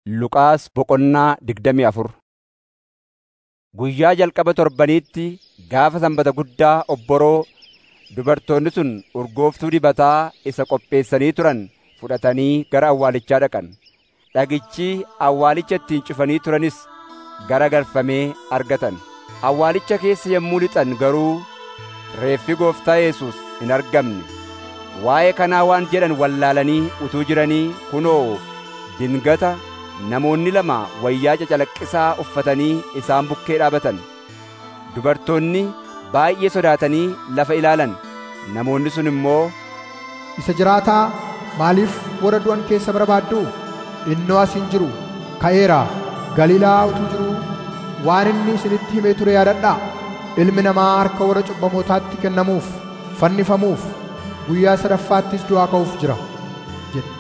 Luqaas boqonnaa digdamii afur Guyyaa jalqaba torbaniitti gaafa sanbata guddaa obboroo dubartoonni sun urgooftuu dibataa isa qopheessanii turan fudhatanii gara awwaalichaa dhaqan. Dhagichi awwaalicha ittiin cufanii turanis garagalfamee argatan. Awwaalicha keessa yommuu lixan garuu reeffi gooftaa Yesuus hin argamne. Waa'ee kanaa waan jedhan wallaalanii utuu jiranii kunoo dingata namoonni lama wayyaa cacalaqqisaa uffatanii isaan bukkee dhaabatan. Dubartoonni baay'ee sodaatanii lafa ilaalan. Namoonni sun immoo, Isa jiraataa maaliif warra du'an keessa barbaaddu? Innoo as hin jiru ka'eeraa Galiilaa utuu jiruu waan inni isinitti himee ture yaadadhaa. Ilmi namaa harka warra cubbamootaatti kennamuuf fannifamuuf guyyaa sadaffaattis du'aa ka'uuf jira jedhe.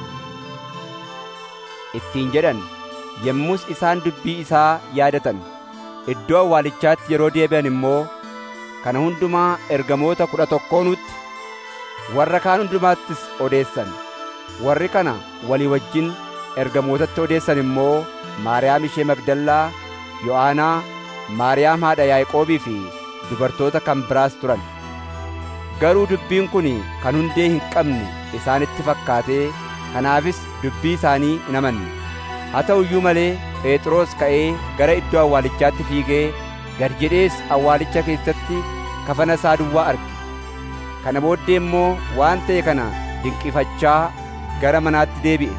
ittiin jedhan yommus isaan dubbii isaa yaadatan. Iddoo awwaalichaatti yeroo deebi'an immoo kana hundumaa ergamoota kudha tokkoonutti warra kaan hundumaattis odeessan. Warri kana walii wajjin ergamootatti odeessan immoo Maariyaam ishee Magdallaa, Yo'aanaa, Maariyaam haadha Yaaqoobii fi dubartoota kan biraas turan. Garuu dubbiin kun kan hundee hin qabne isaanitti fakkaatee kanaafis dubbii isaanii hin amanne. Haa ta'u iyyuu malee Phexros ka'ee gara iddoo awwaalichaatti fiigee gad jedhees awwaalicha keessatti kafana isaa duwwaa arge. Kana booddee immoo waan ta'e kana dinqifachaa gara manaatti deebi'e.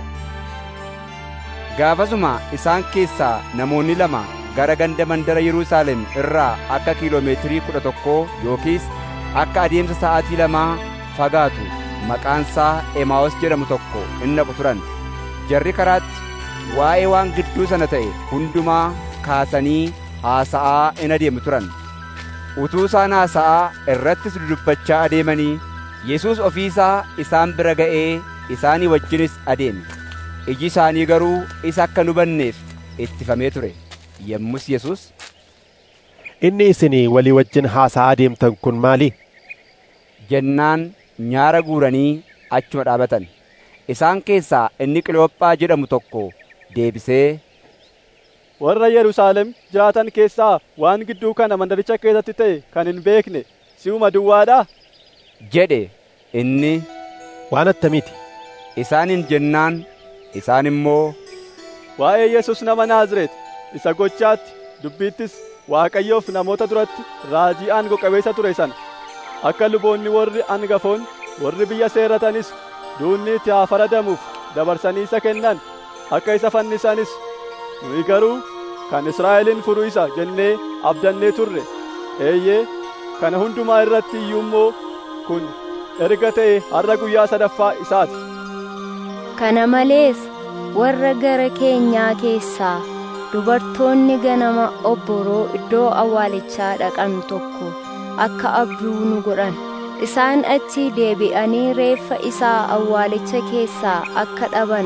Gaafasuma isaan keessaa namoonni lama gara ganda mandara Yerusaalem irraa akka kiiloomeetirii kudha tokkoo yookiis akka adeemsa sa'aatii lamaa fagaatu maqaan isaa Emaa'os jedhamu tokko in dhaqu turan. Jarri karaatti waa'ee waan gidduu sana ta'e hundumaa kaasanii haasa'aa in adeemu turan. Utuu isaan haasa'aa irrattis dudubbachaa adeemanii Yesuus ofii isaa isaan bira ga'ee isaanii wajjinis adeeme. Iji isaanii garuu isa akka hin hubanneef ittifamee ture. Yommus Yesuus Inni isin walii wajjin haasa'aa deemtan kun maali? jennaan nyaara guuranii achuma dhaabatan. Isaan keessaa inni Qiloophaa jedhamu tokko deebisee warra Yerusaalem jiraatan keessaa waan gidduu kana mandaricha keessatti ta'e kan hin beekne si'uma duwwaadhaa? jedhe inni Waan attamiiti? isaaniin jennaan isaan immoo Waa'ee Yesus nama Naazreet isa gochaatti dubbiittis Waaqayyoof namoota duratti raajii aangoo qabeessa ture sana akka luboonni warri angafoon warri biyya seerratanis duunni itti haa faradamuuf dabarsanii isa kennan akka isa fannisanis nuyi garuu kan Israa'elin furu isa jennee abdannee turre eeyyee kana hundumaa irratti iyyuu immoo kun erga ta'e har'a guyyaa sadaffaa isaati. Kana malees warra gara keenyaa keessaa dubartoonni ganama obboroo iddoo awwaalichaa dhaqan tokko akka abduu nu godhan. Isaan achi deebi'anii reeffa isaa awwaalicha keessaa akka dhaban.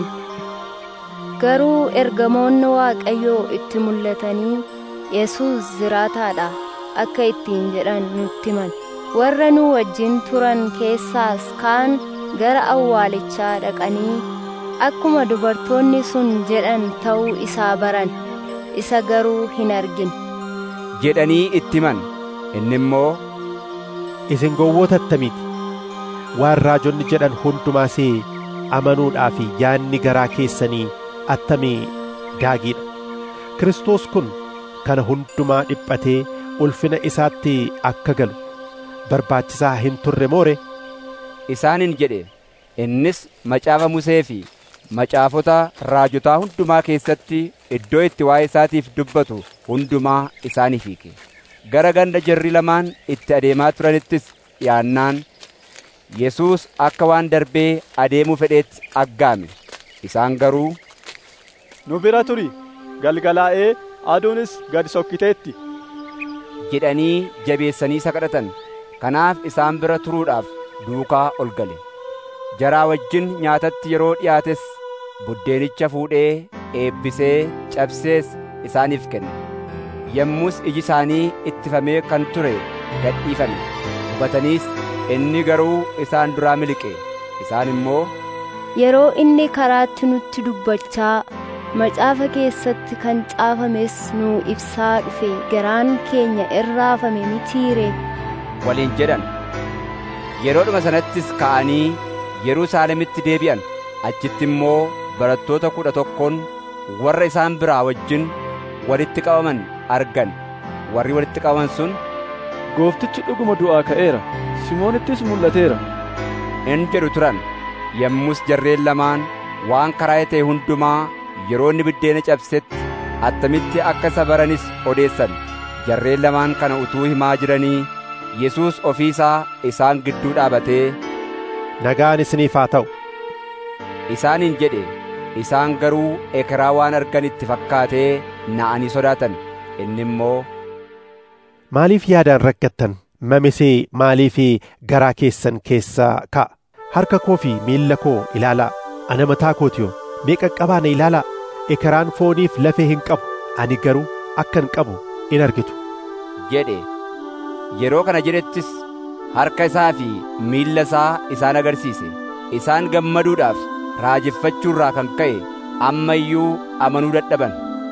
Garuu ergamoonni Waaqayyoo itti mul'atanii Yesuus jiraataadha akka ittiin jedhan nutti himan. Warra nu wajjin turan keessaas kaan gara awwaalichaa dhaqanii akkuma dubartoonni sun jedhan ta'uu isaa baran isa garuu hin argin. jedhanii itti himan. Inni immoo Isin gowwoota attamiiti? Waan raajonni jedhan hundumaas amanuudhaaf yaadni garaa keessanii attamii gaagiidha. Kiristoos kun kana hundumaa dhiphatee ulfina isaatti akka galu barbaachisaa hin turre moore isaaniin jedhe innis macaafa Musee fi macaafota raajotaa hundumaa keessatti iddoo itti waa'ee isaatiif dubbatu hundumaa isaaniif hiike. Gara ganda jarri lamaan itti adeemaa turanittis dhiyaannaan Yesuus akka waan darbee adeemuu fedheetti aggaame. Isaan garuu Nu bira turi galgalaa'ee aduunis gad sokkiteetti. jedhanii jabeessanii isa kadhatan. Kanaaf isaan bira turuudhaaf duukaa ol gale. Jaraa wajjin nyaatatti yeroo dhiyaates buddeenicha fuudhee eebbisee cabsees isaaniif kenne. Yommus iji isaanii ittifamee kan ture gadhiifame. Hubataniis inni garuu isaan duraa miliqe. Isaan immoo Yeroo inni karaatti nutti dubbachaa macaafa keessatti kan caafames nuu ibsaa dhufe garaan keenya irraafame mitiire waliin jedhan yeroodhuma sanattis ka'anii yerusaalemitti deebi'an achitti immoo barattoota kudha tokkoon warra isaan biraa wajjin walitti qabaman argan warri walitti qabaman sun gooftichi dhuguma du'aa ka'eera simoonittis mul'ateera in jedhu turan yommus jarreen lamaan waan karaa ta'e hundumaa yeroo inni biddeena cabsetti attamitti akka isa baranis odeessan jarreen lamaan kana utuu himaa jiranii yesuus ofii isaa isaan gidduu dhaabatee nagaan isiniif haa ta'u isaaniin jedhe isaan garuu ekeraa waan argan itti fakkaatee na'anii sodaatan inni immoo maaliif yaadaan rakkattan mamisee maaliif garaa keessan keessaa ka'a harka koo fi miilla koo ilaalaa ana mataa kootiyoo mee qaqqabaa na ilaalaa ekeraan fooniif lafee hin qabu ani garuu akkan qabu in argitu jedhe yeroo kana jedhettis harka isaa fi miilla isaa isaan agarsiise isaan gammaduudhaaf raajeffachuurraa kan ka'e amma iyyuu amanuu dadhaban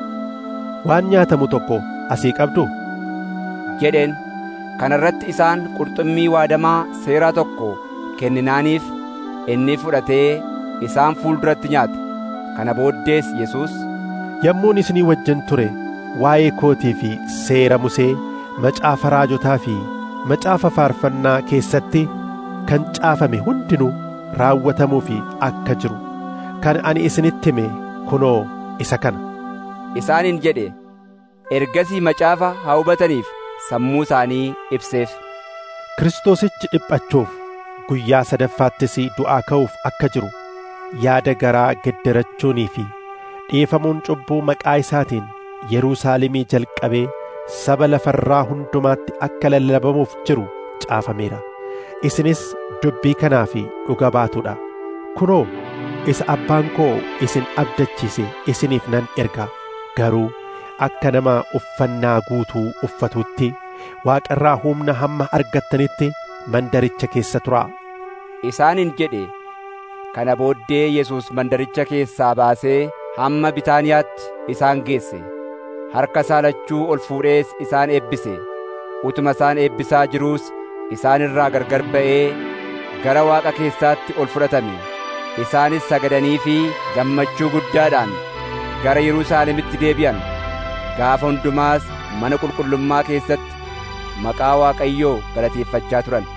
waan nyaatamu tokko asii qabdu jedheen kana irratti isaan qurxummii waadamaa seeraa tokko kenninaaniif inni fudhatee isaan fuulduratti nyaate kana booddees yesuus yommuun isinii wajjin ture waa'ee kootii fi seera musee macaafa raajotaa fi macaafa faarfannaa keessatti kan caafame hundinuu raawwatamuufi akka jiru kan ani isinitti hime kunoo isa kana isaaniin jedhe ergasii macaafa haa hubataniif sammuu isaanii ibseef kiristoosichi dhiphachuuf guyyaa sadaffaattis du'aa ka'uuf akka jiru yaada garaa geddarachuunii fi dhiifamuun cubbuu maqaa isaatiin yerusaalemii jalqabee saba lafarraa hundumaatti akka lallabamuuf jiru caafameera isinis dubbii kanaa fi dhuga baatuudha kunoo isa abbaan koo isin abdachiise isiniif nan ergaa garuu akka nama uffannaa guutuu uffatutti waaqarraa humna hamma argattanitti mandaricha keessa turaa isaaniin jedhe kana booddee yesuus mandaricha keessaa baasee hamma bitaaniyaatti isaan geesse harka isaa lachuu ol fuudhees isaan eebbise utuma isaan eebbisaa jiruus isaan irraa gargar ba'ee gara waaqa keessaatti ol fudhatame isaanis sagadanii fi gammachuu guddaadhaan gara yerusaalemitti deebi'an gaafa hundumaas mana qulqullummaa keessatti maqaa waaqayyoo galateeffachaa turan